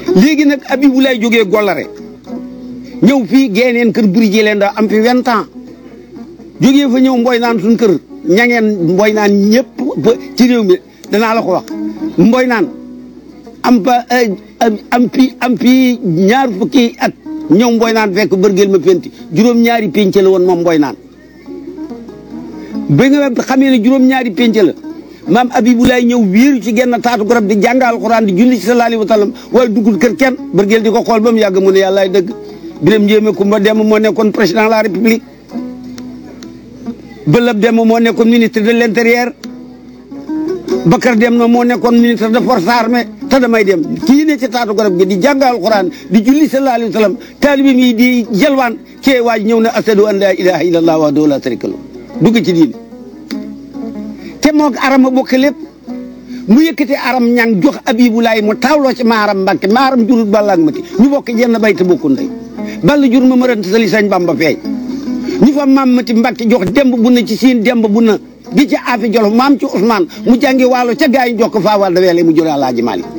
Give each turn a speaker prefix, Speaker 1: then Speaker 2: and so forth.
Speaker 1: léegi nag Abibu lay jógee Gollare ñëw fii geeneen kër buri ji leen da am fi vingt ans jógee fa ñëw mboy naan suñ kër ñangeen mboy naan ñëpp ba ci réew mi danaa la ko wax mboy naan am ba am fi am fi ñaar fukki at ñëw mboy naan fekk bërgeel ma fenti juróom-ñaari pénc la woon moom mboy naan ba nga xamee ne juróom-ñaari pénc la maam Abibulaay ñëw wéeru ci genn taatu garab di jàngal alxuraan di julli ci sallallahu alayhi wa sallam wala duggul kër kenn bërgeel di ko xool ba mu yàgg mu ne yàllaay dëgg Birame Ndiémé Kumba Dem moo nekkoon président de la république Bëlëb Dem moo nekkoon ministre de l' intérieur Bakar Dem na moo nekkoon ministre de force armée te damay dem kii ne ci taatu garab gi di jàngal alxuraan di julli sallallahu alayhi wa sallam taalibe mi di jalwaan kee waaj ñëw ne asadu an laa ilaha illallah wahdahu la sharika lahu dugg ci diine te moog arama bokk lépp mu yëkkati aram ñang jox abibulaay mu taawloo ci maaram mbàkke maaram jurul ballaak mati ñu bokk jenn bay te bokku ndey ball jur ma marant sali sañ bamba feeñ ñu fa maam mati mbàkke jox demb bu na ci siin demb bu na di ci aafi jolof maam ci Ousmane mu jàngi waalo ca gaa yi jox ko faa wal da weele mu jël Alaaji Maalik